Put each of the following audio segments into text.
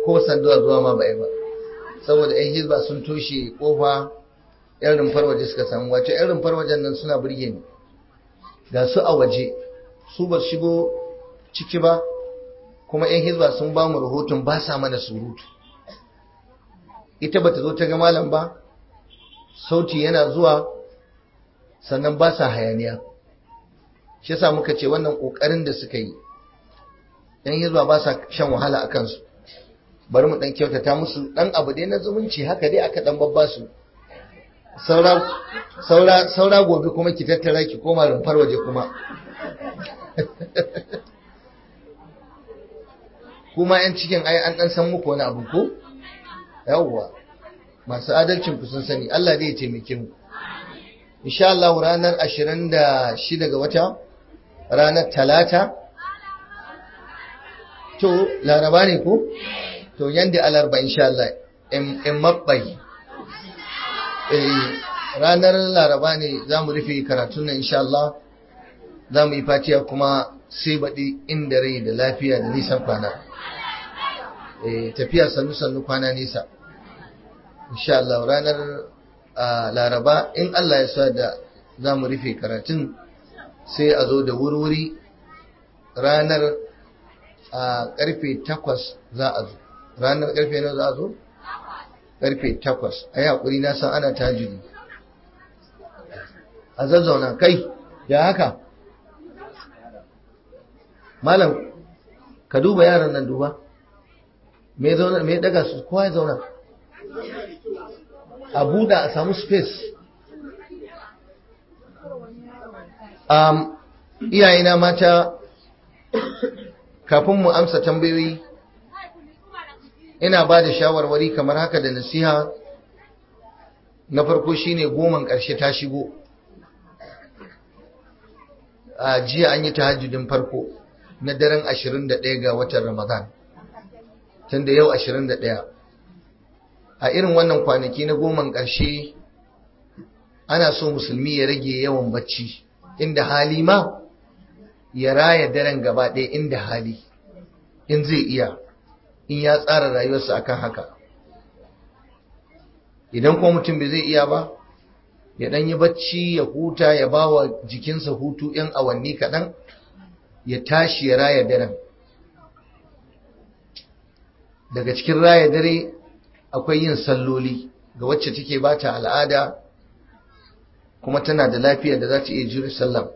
ko sanduwa zuwa ma ba ba saboda yan hizba sun toshe kofa yan rumfar waje suka samu wato yan rumfar wajen nan suna burge ni ga su a waje su ba shigo ciki ba kuma yan hizba sun ba mu rahoton ba sa mana surutu ita bata zo ta ga malam ba sauti yana zuwa sannan ba sa hayaniya shi yasa muka ce wannan kokarin da suka yi yan hizba ba sa shan wahala a kansu bari mu dan kyautata musu dan abu dai na zumunci haka dai aka dan babba su saura saura saura gobe kuma ki tattara ki koma rumfar waje kuma kuma yan cikin ai an dan san muku wani abu ko yawwa masu adalcin ku sun sani Allah zai taimake mu insha Allah ranar 26 ga wata ranar talata to laraba ne ko to yanda alarba insha Allah in mabbai ranar laraba ne za mu rufe karatun nan insha Allah za mu yi fatiya kuma sai baɗi inda rai da lafiya da nisan kwana tafiya sannu-sannu kwana nisa insha Allah ranar laraba in Allah ya sa da za mu rufe karatun sai a zo da wurwuri ranar a karfe takwas za a zo ranar karfe na za a zo karfe takwas a yi haƙuri na san ana tajiri a zazzauna kai ya haka malam ka duba yaran nan duba me zauna me daga su kowa ya zauna a buɗa a samu space um, iyayena mata kafin mu amsa tambayoyi ina ba da shawarwari kamar haka da nasiha na farko shine goman ƙarshe ta shigo a jiya an yi tahajjudin farko na daren 21 ga watan ramadan tun da yau 21 a irin wannan kwanaki na goman ƙarshe ana so musulmi ya rage yawan bacci inda hali ma ya raya daren gaba ɗaya inda hali in zai iya in ya tsara rayuwarsa akan haka idan kuma mutum bai zai iya ba ya ɗan yi bacci ya huta ya ba wa jikinsa hutu 'yan awanni kaɗan ya tashi ya raya daren daga cikin raya dare akwai yin salloli ga wacce take ba ta al'ada kuma tana da lafiya da za ta iya jure sallam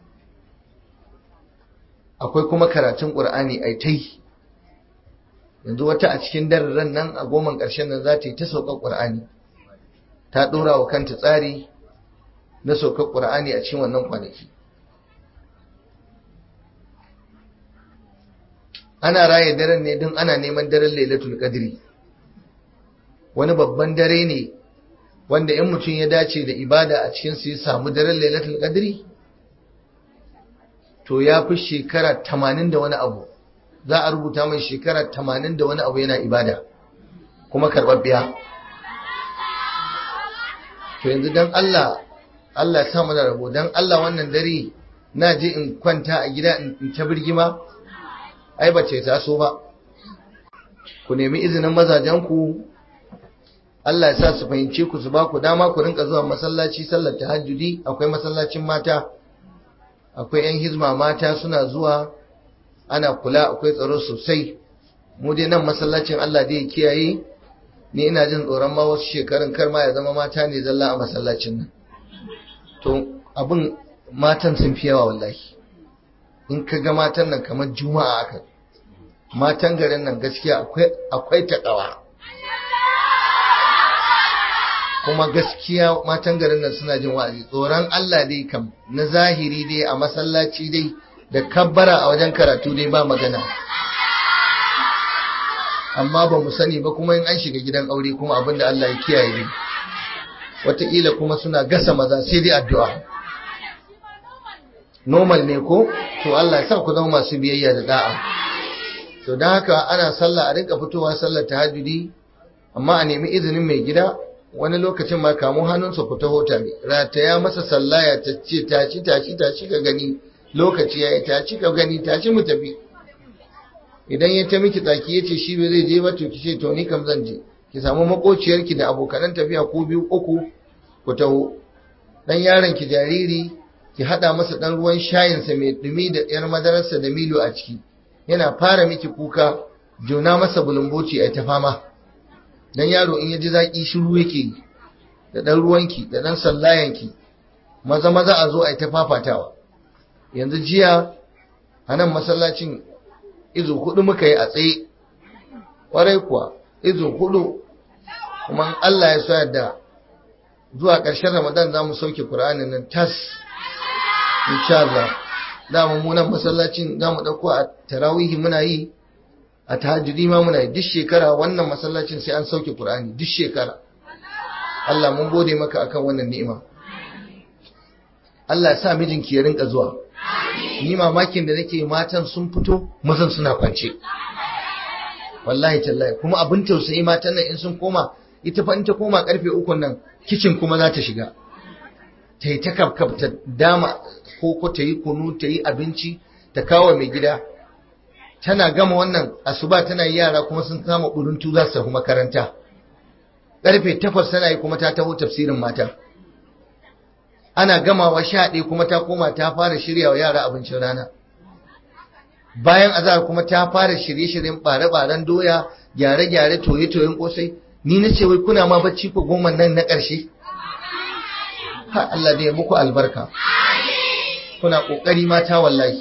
akwai kuma karatun ƙur'ani a ta yi yanzu wata a cikin dararen nan a goman ƙarshen nan za ta yi ta saukar ƙur'ani ta ɗora wa kanta tsari na saukar ƙur'ani a cikin wannan kwanaki ana raya daren ne don ana neman daren lailatul qadri wani babban dare ne wanda in mutum ya dace da ibada a cikin su ya samu daren lailatul qadri to ya fi shekara tamanin da wani abu za a rubuta mai shekara tamanin da wani abu yana ibada kuma karɓaɓɓiya to yanzu don Allah Allah ya samu da rabo don Allah wannan dare na je in kwanta a gida in ta birgima ai ba ce taso ba ku nemi izinin mazajenku Allah ya sa su fahimce ku su ba ku dama ku rinka zuwa masallaci sallar tahajjudi akwai masallacin mata akwai 'yan hizma mata suna zuwa ana kula akwai tsaro sosai mu dai nan masallacin Allah dai ya kiyaye ni ina jin tsoron ma wasu shekarun kar ma ya zama mata ne zalla a masallacin nan to abin matan sun fi yawa wallahi in ka ga matan nan kamar juma'a aka matan garin nan gaskiya akwai akwai takawa kuma gaskiya matan garin nan suna jin wa'azi tsoron Allah dai kam na zahiri dai a masallaci dai da kabbara a wajen karatu dai ba magana amma ba mu sani ba kuma in an shiga gidan aure kuma abinda Allah ya kiyaye dai wataƙila kuma suna gasa maza sai dai addu'a normal ne ko to Allah ya sa ku zama masu biyayya da da'a to don haka ana sallah a rinka fitowa sallar tahajjudi amma a nemi izinin mai gida wani lokacin ma kamo hannunsa ku taho tare rataya masa sallaya ta ce taci taci taci ka gani lokaci yayi taci ka gani taci mu tafi idan ya ta miki tsaki ya ce shi bai zai je ba to ki ce to ni kam zan je ki samu makociyarki da abokanan tafiya ko biyu uku ku taho dan yaron ki jariri ki hada masa dan ruwan shayinsa mai dumi da yar madararsa da milo a ciki yana fara miki kuka jona masa bulumboci a ta fama dan yaro in ya ji zaki shiru yake da dan ruwanki da dan sallayanki maza maza a zo a ta fafatawa yanzu jiya a nan masallacin izu hudu muka yi a tsaye kwarai kuwa izu hudu kuma Allah ya sa da zuwa ƙarshen Ramadan za mu sauke Qur'anin nan tas insha Allah da mu nan masallacin za mu dauko a tarawihi muna yi a tahajjudi ma muna yi duk shekara wannan masallacin sai an sauke Qur'ani duk shekara Allah mun gode maka akan wannan ni'ima Allah ya sa mijinki ya rinka zuwa ni mamakin da nake matan sun fito mazan suna kwance wallahi tallahi kuma abin tausayi matan nan in sun koma ita fa in ta koma karfe uku nan kicin kuma za ta shiga ta yi ta kafkaf ta dama ko ko ta yi kunu ta yi abinci ta kawo mai gida tana gama wannan asuba tana yi yara kuma sun kama buruntu za su tafi makaranta karfe takwas tana yi kuma ta taho tafsirin mata ana gamawa sha ɗaya kuma ta koma ta fara shirya wa yara abincin rana bayan azahar kuma ta fara shirye-shiryen ɓare-ɓaren doya gyare-gyare toye-toyen ƙosai ni na ce wai kuna ma bacci ko goma nan na ƙarshe ha Allah da ya muku albarka kuna ƙoƙari mata wallahi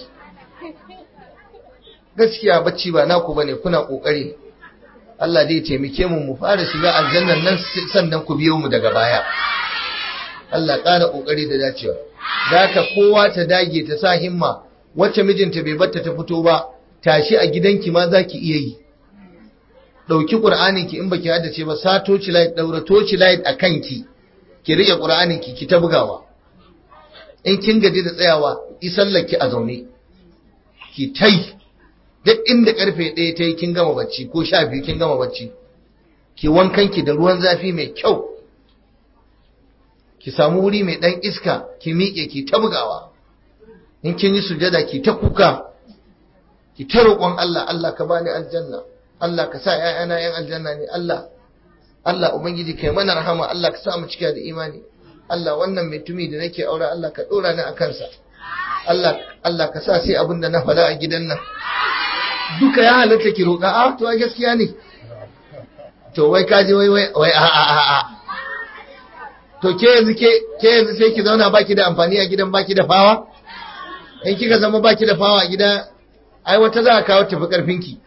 gaskiya bacci ba naku bane kuna ƙoƙari Allah dai taimake mu mu fara shiga aljannan nan sannan ku biyo mu daga baya Allah ƙara ƙoƙari da dacewa da haka kowa ta dage ta sa himma wacce mijinta bai batta ta fito ba tashi a gidanki ma za ki iya yi ɗauki ƙur'anin ki in baki haddace ba sa toci light ɗaura toci light a kanki ki riƙe ƙur'anin ki ki ta bugawa in kin gaji da tsayawa isallaki a zaune ki tai duk inda karfe ɗaya ta yi kin gama bacci ko sha biyu kin gama bacci ki wankanki da ruwan zafi mai kyau ki samu wuri mai ɗan iska ki miƙe ki ta bugawa in kin yi sujada ki ta kuka ki ta roƙon Allah Allah ka bani aljanna Allah ka sa ƴaƴana ƴan aljanna ne Allah Allah ubangiji kai mana rahama Allah ka sa mu cika da imani Allah wannan mai tumi da nake aure Allah ka ɗora ni a kansa Allah Allah ka sa sai abin da na faɗa a gidan nan duka ya halatta ki roƙa a to gaskiya ne to wai kaji wai wai wai a a a a to ke yanzu ke ke yanzu sai ki zauna baki da amfani a gidan baki da fawa in kika zama baki da fawa a gida ai wata za a kawo tafi karfin ki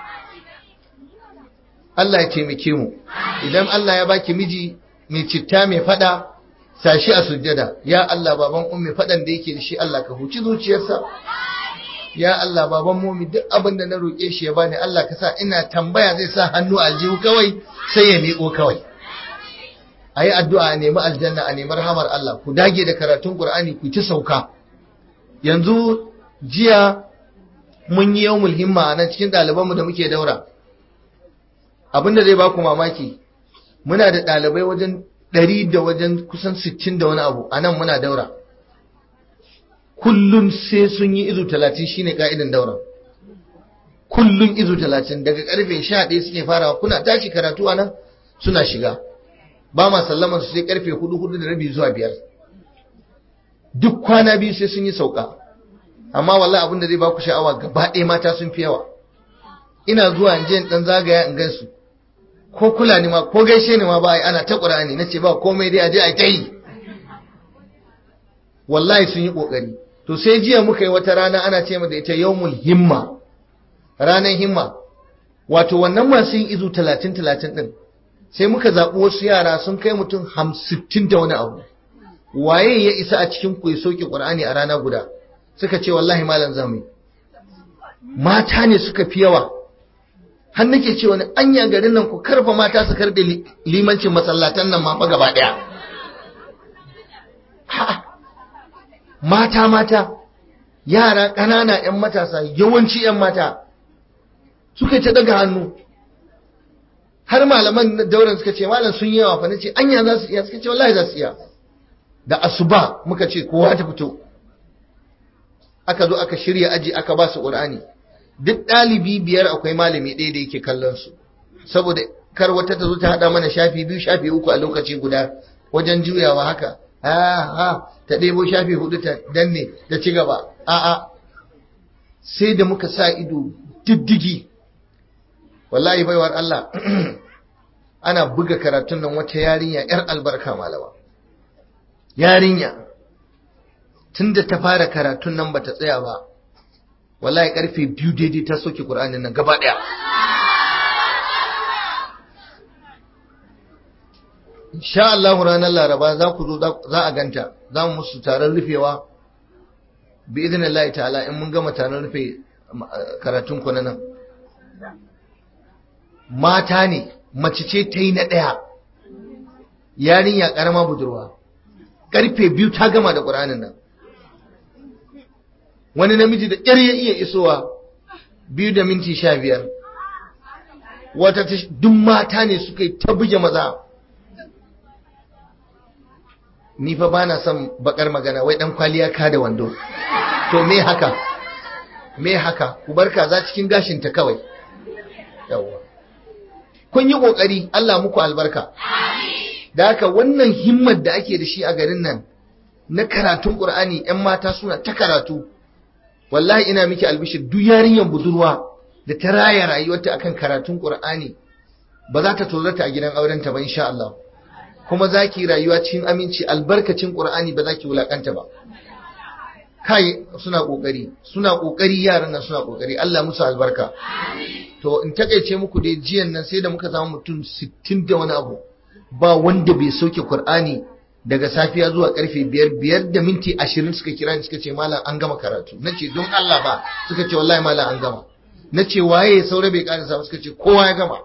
Allah ya taimake mu idan Allah ya baki miji mai citta mai fada sashi a sujjada ya Allah baban ummi fadan da yake da shi Allah ka huci zuciyarsa ya Allah baban momi duk abin da na roƙe shi ya bani Allah ka sa ina tambaya zai sa hannu aljihu kawai sai ya miƙo kawai a yi addu'a a nemi aljanna a nemi rahamar Allah ku dage da karatun Qur'ani ku ta sauka yanzu jiya mun yi yawmul himma a nan cikin ɗalibanmu da muke daura abin da zai baku mamaki muna da ɗalibai wajen ɗari da wajen kusan sittin da wani abu a nan muna daura kullum sai sun yi izu talatin shine ka'idan dauran kullum izu talatin daga karfe sha ɗaya suke farawa kuna tashi karatu a nan suna shiga ba ma sallaman su sai karfe hudu hudu da rabi zuwa biyar duk kwana biyu sai sun yi sauka amma wallahi abin da zai baku sha'awa gaba ɗaya mata sun fi yawa ina zuwa in je in dan zagaya in gansu ko kula ni ma ko gaishe ni ma ba ai ana ta qur'ani nace ba komai dai a je a ta yi wallahi sun yi kokari to sai jiya muka yi wata rana ana ce da ita yawmul himma ranar himma wato wannan masu yin izu talatin talatin din sai muka zaɓi wasu yara sun kai mutum hamsittin da wani abu waye ya isa a cikin ku ya soke ƙur'ani a rana guda suka ce wallahi malam zamu mata ne suka fi yawa har nake ce wani anya garin nan ku karfa mata su karɓe limancin masallatan nan ma fa gaba ɗaya mata mata yara ƙanana 'yan matasa yawanci 'yan mata suka ta daga hannu har malaman dauran suka ce malam sun yawa fa nace anya za su iya suka ce wallahi za su iya da asuba muka ce kowa ta fito aka zo aka shirya aji aka ba su qur'ani duk ɗalibi biyar akwai malami ɗaya da yake kallon su saboda kar wata ta zo ta haɗa mana shafi biyu shafi uku a lokaci guda wajen juyawa haka ha ha ta ɗebo shafi hudu ta danne ta ci gaba a'a sai da muka sa ido diddigi wallahi baiwar Allah ana buga karatun nan wata yarinya yar albarka malama yarinya tunda ta fara karatun nan bata tsaya ba wallahi karfe biyu daidai ta soke Qur'anin nan gaba daya insha Allah ranar Laraba za ku zo za a ganta za mu musu taron rufewa bi idinillahi ta'ala in mun gama taron rufe karatun ku nan mata ne mace ce ta yi na ɗaya yarinya ƙarama budurwa ƙarfe biyu ta gama da ƙuranin nan wani namiji da ƙyar ya iya isowa biyu da minti sha biyar wata duk mata ne suka yi ta buge maza ni fa ba na son bakar magana wai ɗan kwaliya ka da wando to me haka me haka ku bar kaza cikin gashinta kawai yawwa kun yi kokari Allah muku albarka da haka wannan himmar da ake da shi a garin nan na karatun Qur'ani ƴan mata suna ta karatu wallahi ina miki albishir duk yarinyar budurwa da ta raya rayuwarta akan karatun Qur'ani ba za ta tozarta a gidan aurenta ba insha Allah kuma zaki rayuwa cikin aminci albarkacin Qur'ani ba za ki wulakanta ba kai suna kokari suna kokari yaran nan suna kokari Allah musu albarka to in takeice muku dai jiyan nan sai da muka zama mutum 60 da wani abu ba wanda bai soke Qur'ani daga safiya zuwa karfe biyar biyar da minti ashirin suka kira ni suka ce malam an gama karatu na ce don Allah ba suka ce wallahi malam an gama na ce waye saura bai karasa suka ce kowa ya gama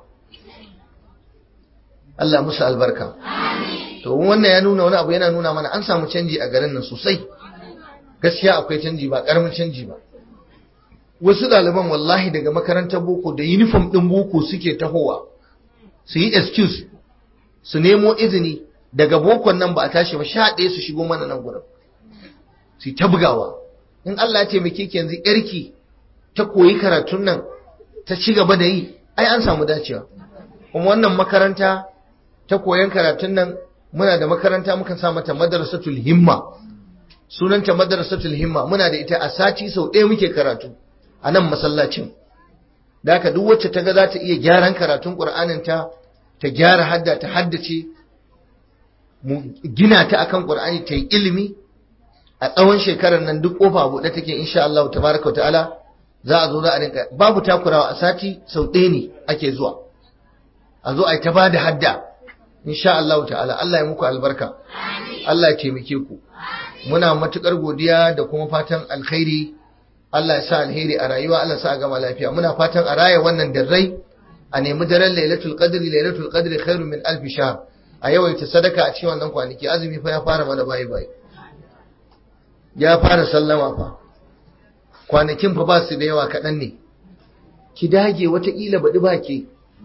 Allah musu albarka to wannan ya nuna wani abu yana nuna mana an samu canji a garin nan sosai gaskiya akwai canji ba karamin canji ba wasu ɗaliban wallahi daga makarantar boko da uniform ɗin boko suke tahowa su yi excuse su nemo izini daga bokon nan ba a tashi ba sha ɗaya su shigo mana nan gurin su ta bugawa in Allah ya taimake ki yanzu yarki ta koyi karatun nan ta ci gaba da yi ai an samu dacewa kuma wannan makaranta ta koyan karatun nan muna da makaranta muka sa mata madrasatul himma sunanta madrasatul himma muna da ita a sati sau ɗaya muke karatu a nan masallacin da haka duk wacce ta ga za ta iya gyaran karatun ƙur'anin ta ta gyara hadda ta haddace mu gina ta akan ƙur'ani ta yi ilimi a tsawon shekarar nan duk kofa buɗe take insha Allah tabaraka wa ta'ala za a zo za a rinka babu takurawa a sati sau ɗaya ne ake zuwa a zo a yi ta bada hadda insha Allah ta'ala Allah ya muku albarka Allah ya taimake ku muna matukar godiya da kuma fatan alkhairi Allah ya sa alheri a rayuwa Allah ya sa a gama lafiya muna fatan a raya wannan darrai a nemi daren lailatul qadri lailatul qadri khairun min alf shahr a yawaita sadaka a cikin wannan kwanaki azumi fa ya fara mana bayi bayi ya fara sallama fa kwanakin fa ba su da yawa kaɗan ne ki dage wataƙila baɗi ba ke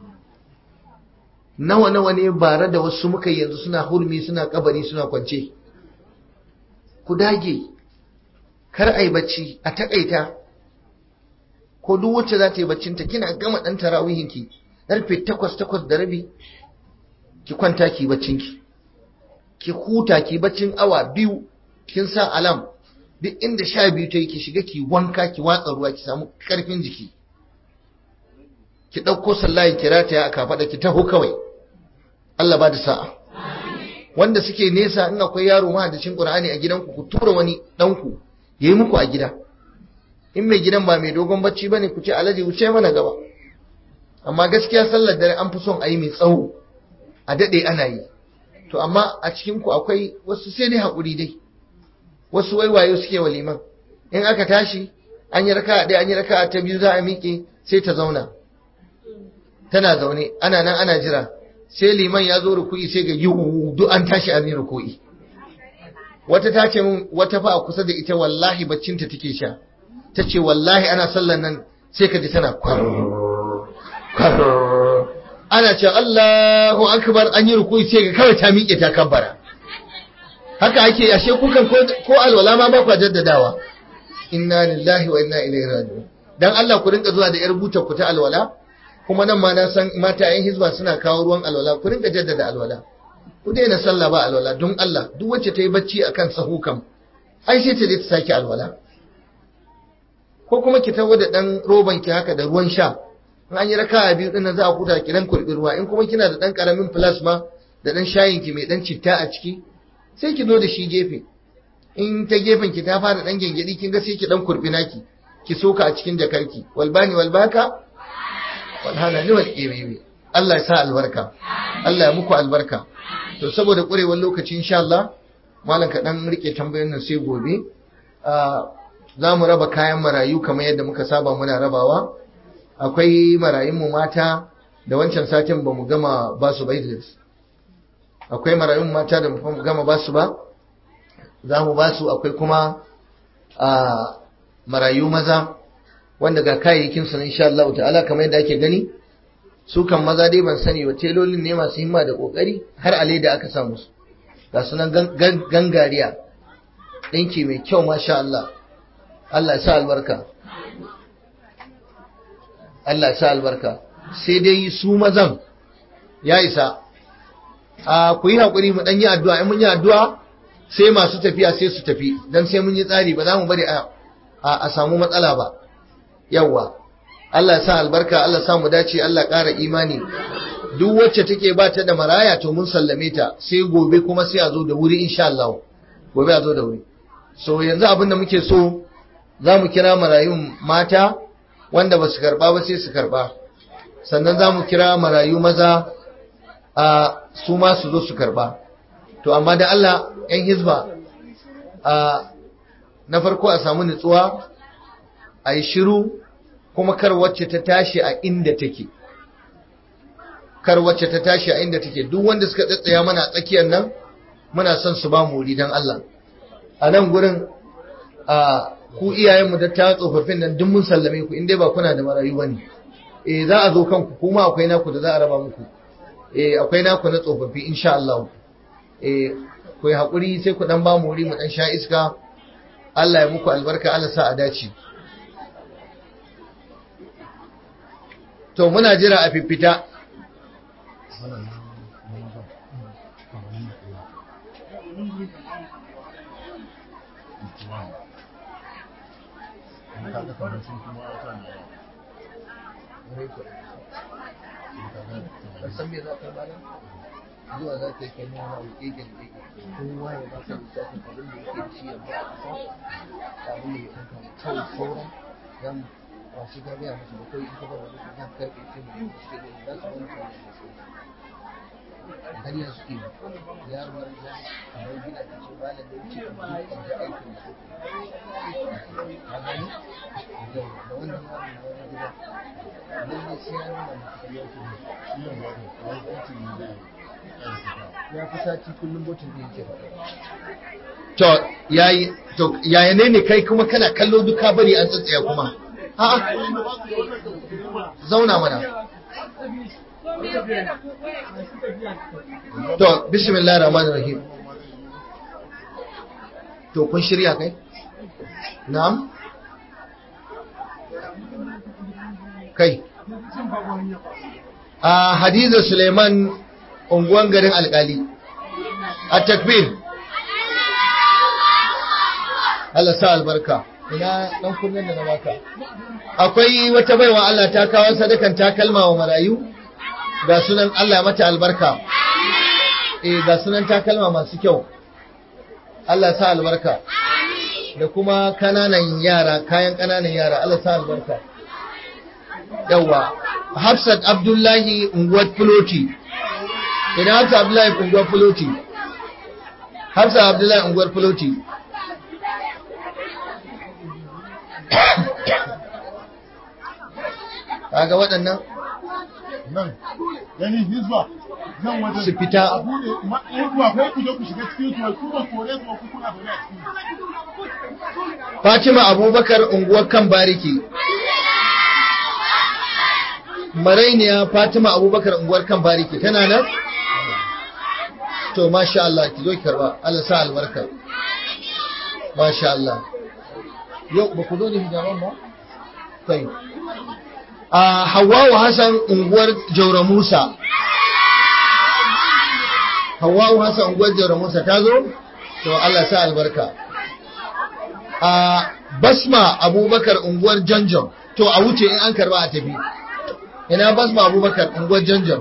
nawa nawa ne bare da wasu muka yanzu suna hurmi suna kabari suna kwance ku dage kar a yi bacci a takaita ko duk wacce za ta yi baccinta kina gama ɗan tarawihinki ƙarfe takwas takwas da rabi ki kwanta ki baccinki ki huta ki baccin awa biyu kin sa alam duk inda sha biyu ta yi ki shiga ki wanka ki watsa ruwa ki samu ƙarfin jiki ki ɗauko sallahi ki rataya a kafaɗa ki taho kawai Allah ba da sa'a wanda suke nesa in akwai yaro mahaddacin Qur'ani a gidanku ku tura wani ɗanku ya yi muku a gida in mai gidan ba mai dogon bacci bane ku ce alaji wuce mana gaba amma gaskiya sallar dare an fi son a yi mai tsawo a daɗe ana yi to amma a cikin ku akwai wasu sai dai haƙuri dai wasu waiwayo suke wa liman in aka tashi an yi raka ɗaya an yi raka ta biyu za a miƙe sai ta zauna tana zaune ana nan ana jira sai liman ya zo ruku'i sai ga yiwu duk an tashi an yi ruku'i wata ta ce min wata fa a kusa da ita wallahi baccinta take sha ta ce wallahi ana sallan nan sai ka ji tana kwar kwar ana ce Allahu akbar an yi ruku'i sai ga kawai ta miƙe ta kabbara haka ake ashe kukan ko alwala ma ba kwa jaddadawa inna lillahi wa inna ilaihi raji'un dan Allah ku rinka zuwa da yar butar ku ta alwala kuma nan ma na san mata yan hizba suna kawo ruwan alwala ku rinka jaddada alwala ku daina sallah ba alwala don Allah duk wacce ta yi bacci akan sahu kam ai sai ta je ta sake alwala ko kuma ki tawo da dan roban ki haka da ruwan sha in an yi raka'a biyu din za a kuta ki dan kurbi ruwa in kuma kina da dan karamin plasma da dan shayin ki mai dan citta a ciki sai ki zo da shi gefe in ta gefen ki ta fara dan gengedi kin ga sai ki dan kurbi naki ki soka a cikin jakarki walbani walbaka walhana ni wal qimimi Allah ya sa albarka Allah ya muku albarka to saboda kurewar lokaci insha Allah malam ka dan rike tambayoyin nan sai gobe za mu raba kayan marayu kamar yadda muka saba muna rabawa akwai marayun mu mata da wancan satin ba mu gama ba su ba Idris akwai marayun mata da mu gama ba su ba za mu ba su akwai kuma a marayu maza wanda ga kayayyakin su insha Allah ta'ala kamar yadda ake gani su kan maza dai ban sani ba telolin ne masu himma da kokari har ale da aka samu su ga sunan gangariya ɗinki mai kyau masha Allah Allah ya sa albarka Allah ya sa albarka sai dai su mazan ya isa a ku yi haƙuri mu ɗan yi addu'a in mun yi addu'a sai masu tafiya sai su tafi don sai mun yi tsari ba za mu bari a samu matsala ba yawwa Allah ya sa albarka Allah ya sa mu dace Allah ƙara imani duk wacce take ba ta da maraya to mun sallame ta sai gobe kuma sai a zo da wuri insha Allah gobe a zo da wuri so yanzu abin da muke so za mu kira marayun mata wanda ba su karba ba sai su karba sannan za mu kira marayu maza a su ma su zo su karba to amma da Allah yan hizba a na farko a samu nutsuwa a yi shiru kuma kar wacce ta tashi a inda take kar wacce ta tashi a inda take duk wanda suka tsatsaya mana a tsakiyar nan muna son su ba mu wuri don Allah a nan gurin a ku iyayenmu da ta tsofaffin nan duk mun sallame ku in dai ba kuna da marayu bane eh za a zo kanku kuma akwai naku da za a raba muku eh akwai naku na tsofaffi insha Allah eh ku yi hakuri sai ku dan ba mu wuri mu dan sha iska Allah ya muku albarka Allah sa a dace to muna jira a fifita san me za ka bada zuwa za ka yi kai nuna wa keken keke kowa ya ba ka lissafin abin da yake ci yanzu a ƙasa abin da ya kanka kawai sauran za mu ba shi ka gaya musu ba kawai ita ba wani kan karfe ce mu yi suke da za su wani kawai da su har yanzu ke yaro nan za a bar gida ta ce ba da wuce a biyu a ji aikin su a gani da wannan yaro na wani gida lallai sai ya nuna musu ya ce ya fi sati kullum botin da yake to yayi to yaya ne ne kai kuma kana kallo duka bari an tsatsaya kuma a'a zauna mana to bismillahir rahmanir rahim to kun shirya kai na'am kai a hadiza suleiman unguwan garin alkali a takbir Allah sa albarka ina dan kunnen da na baka akwai wata baiwa Allah ta kawo sadakan takalma wa marayu ga sunan Allah mata albarka eh ga sunan takalma masu kyau Allah sa albarka da kuma kananan yara kayan kananan yara Allah sa albarka yawa Hafsat Abdullahi unguwar Fuloti ina Hafsat Abdullahi unguwar Fuloti Hafsat Abdullahi unguwar Fuloti kaga waɗannan nan gani hizba nan wajen su fita a bude hizba ko ku je ku shiga cikin su ku ba kore su ku kuna zaune a cikin Fatima Abubakar unguwar kan bariki Marainiya Fatima Abubakar unguwar kan bariki tana nan to masha Allah ki zo ki karba Allah sa albarka masha Allah yau ba ku zo da hijaban ba kai a Hawwa Hassan unguwar Jaura Musa Hawwa Hassan unguwar Jaura Musa ta zo to Allah sa albarka a Basma Abubakar unguwar Janjan to a wuce in an karba a tafi ina Basma Abubakar unguwar Janjan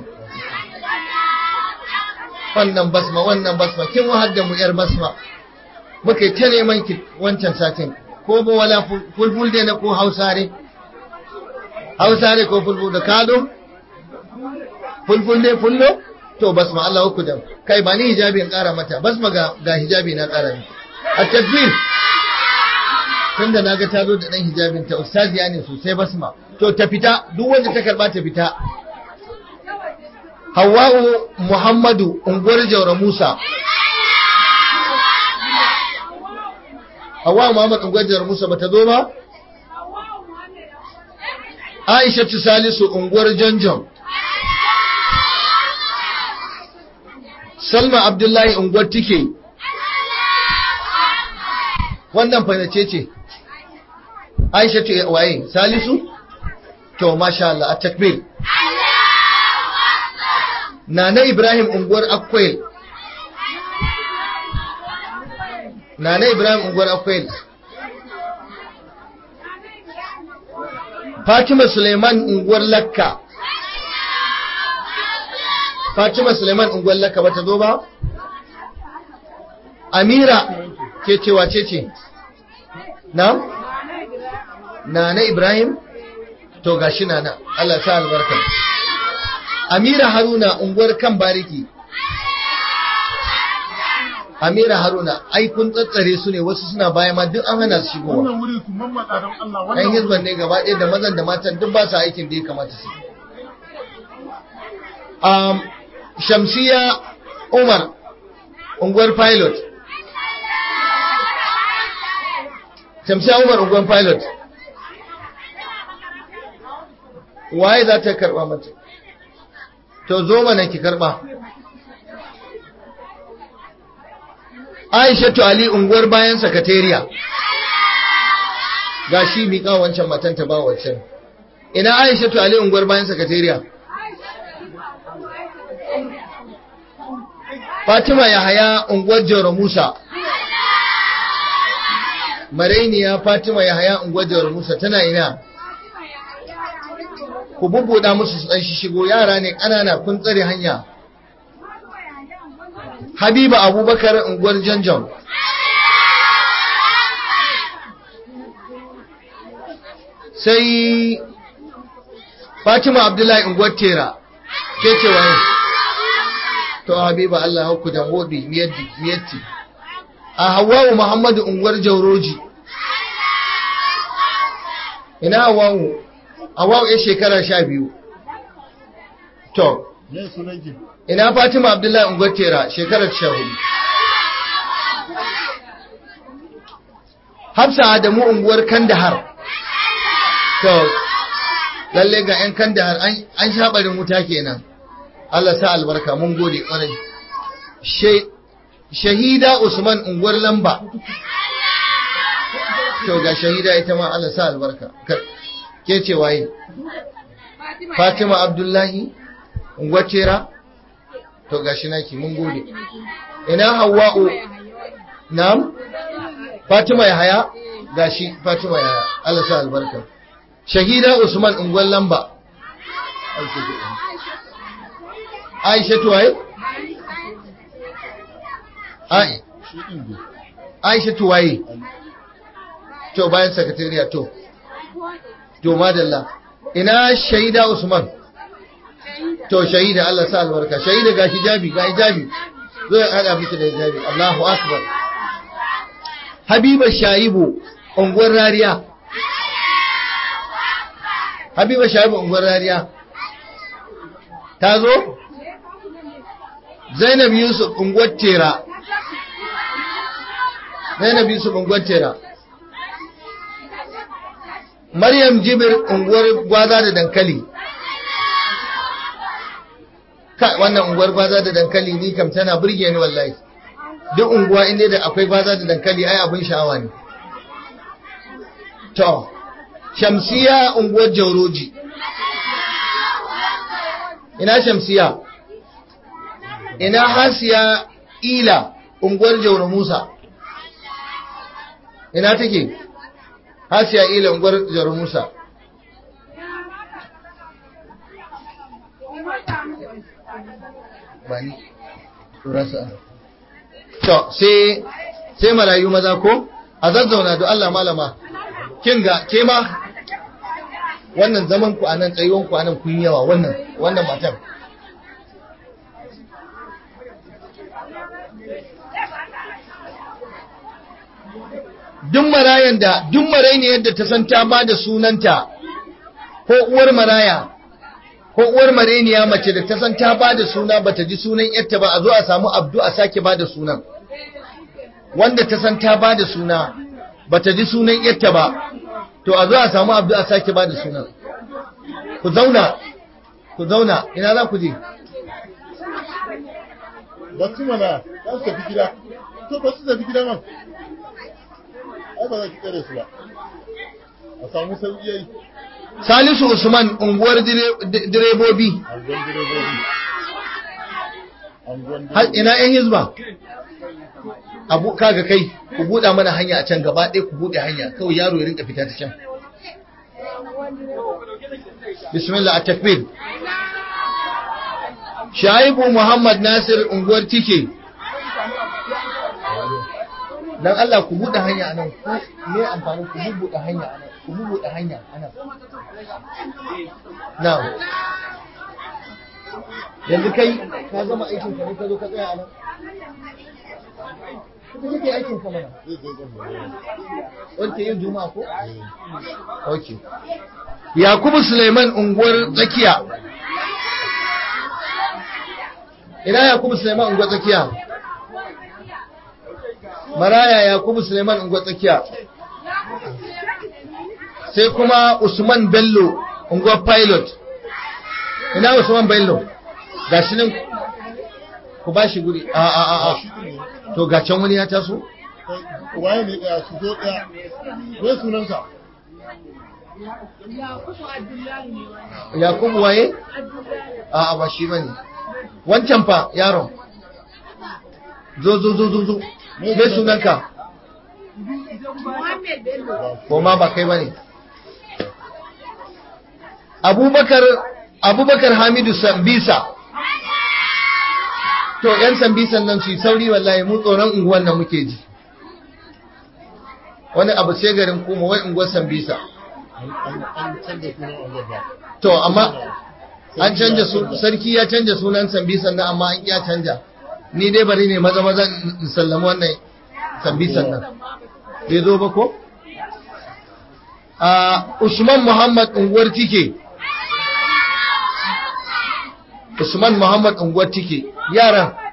wannan Basma wannan Basma kin wahar da mu yar Basma muka ta neman ki wancan satin ko ba wala fulful dai na ko hausare hausare ko fulful da kado fulful dai fullo to basma Allah uku da kai ba ni hijabi in kara mata basma ga ga hijabi na kara ni a takbir tunda naga ta zo da dan hijabin ta ustaziya ne sosai basma to ta fita duk wanda ta karba ta fita Hawwa'u Muhammadu unguwar Jaura Musa Hawwa Muhammad Ungwajar Musa bata zo ba? Aisha Salisu unguwar Janjan. Salma Abdullahi unguwar Tike. Wannan fanace ce. Aisha ce waye? Salisu? To masha Allah a takbir. Nana Ibrahim unguwar Akwai. Nana Ibrahim unguwar Akwai. Fatima Suleiman unguwar Lakka. Fatima Suleiman unguwar Lakka bata zo ba? Amira ke cewa ce ce? Na? Nana Ibrahim? To gashi nana, Allah sa albarka. Amira Haruna unguwar kan bariki. Amira Haruna, ai kun tsatsare su ne wasu suna baya ma duk an hana su shigowa. Wannan wurin su mammatsa don Allah Ɗan wannan hizban ne gaba ɗaya da mazan da matan duk ba su aikin da ya kamata su. Um, Shamsiya Umar, unguwar pilot. Shamsiya Umar, unguwar pilot. Waye za ta karɓa mata? To zo mana ki karɓa. Aishatu Ali unguwar bayan sakatariya. Ga shi miƙa wancan matan ta ba wancan. Ina Aishatu Ali unguwar bayan sakatariya. Fatima Yahaya unguwar Jauro Musa. Marainiya Fatima Yahaya unguwar Jauro Musa tana ina. Ku bubbuɗa musu su ɗan shigo yara ne ƙanana kun tsare hanya. Habiba Abubakar unguwar Janjan. Sai Fatima Abdullahi unguwar Tera. Ke ce waye? To Habiba Allah hauku da hodi miyatti miyatti. A Hawwa'u Muhammadu unguwar Jauroji. Ina Hawwa'u? Hawwa'u ya shekara sha biyu. To, ne sunan ki ina Fatima Abdullahi unguwar Tera shekarar sha hudu. Hafsa Adamu unguwar Kandahar. To, lalle ga 'yan Kandahar an- an shaɓarin wuta kenan. Allah sa albarka mun gode ƙwarai. She- Shahida Usman unguwar Lamba. To ga shahida ita ma Allah sa albarka. Ka- Ke ce waye? Fatima Abdullahi unguwar Tera. To ga shi naki mun gode. Ina Hawwa'u Na'am? Fatima Yahaya gashi Fatima Yahaya Allah sa albarka. Shahida Usman unguwar Lamba. Aisha tuwaye? Ai, shi din ne Aisha tuwaye. To bayan sakatariya to. To madalla. Ina Shahida Usman. To shahida Allah sa albarka. Shahida ga hijabi, ga hijabi. Zo ya hada miki da hijabi. Allahu akbar. Habiba Shaibu unguwar Rariya. Habiba Shaibu unguwar Rariya. Ta zo? Zainab Yusuf unguwar Tera. Zainab Yusuf unguwar Tera. Maryam Jibir unguwar gwaza da dankali. Ka wannan unguwar gwaza da dankali ni kam tana burge ni wallahi. Duk unguwa inda da akwai gwaza da dankali ai abin sha'awa ne. To, shamsiya unguwar jauroji ina shamsiya ina hasiya ila unguwar jauro musa ina take hasiya ila unguwar jauro musa bani turasa to sai sai marayu maza ko a zazzauna da Allah malama kin ga ke ma wannan zaman ku anan tsayuwan ku anan kun yawa wannan wannan matan duk marayan da duk maraini yadda ta san ta ba da sunanta ko uwar maraya ko uwar mareniya mace da ta san ta ba da suna bata ji sunan yarta ba a zo a samu abdu a sake ba da sunan wanda ta san ta ba da suna bata ji sunan yarta ba to a zo a samu abdu a sake ba da sunan ku zauna ku zauna ina za ku je ba su mana za su tafi gida to ba su tafi gida man ai ba za ki tsare su ba a samu sauƙi yayi Salisu Usman unguwar dire- di- direbobi angon direbobi angon har direbobi ina yan hizba abu kaga kai ku buɗa mana hanya a can gaba ɗaya ku buɗe hanya kawai yaro ya rinka fita ta can bismillah at-takbir Shaibu Muhammad Nasir unguwar Tike dan Allah ku buɗe hanya anan ku me amfani ku buɗe hanya anan ku buɗe hanya anan na'am yanzu kai ka gama aikin ka ne ka zo ka tsaya anan kuma kake aikin ka mana zai zo zan mai wanke yin juma'a ko okay Yakubu Suleiman unguwar tsakiya ina Yakubu Suleiman unguwar tsakiya Maraya Yakubu Suleiman unguwar tsakiya sai kuma Usman Bello unguwar pilot ina Usman Bello gashi nan ku ba shi guri a a a a shi ne to ga can wani ya taso kai waye ne daya su zo daya me sunansa Yakubu waye a a ba shi bane wancan fa yaron zo zo zo zo zo me sunanka ko ma ba kai bane Abubakar Abubakar Hamidu Sambisa to yan Sambisan nan su yi sauri wallahi mu tsoron unguwan nan muke ji wani abu sai garin kuma wai unguwar Sambisa an an an canza sunan angon ba to amma an canja su sarki ya canja sunan Sambisan nan amma an ya canja ni dai bari ne maza maza in sallama wannan Sambisan nan bai zo ba ko a Usman Muhammad unguwar Tike Usman Muhammad unguwar Tike yaran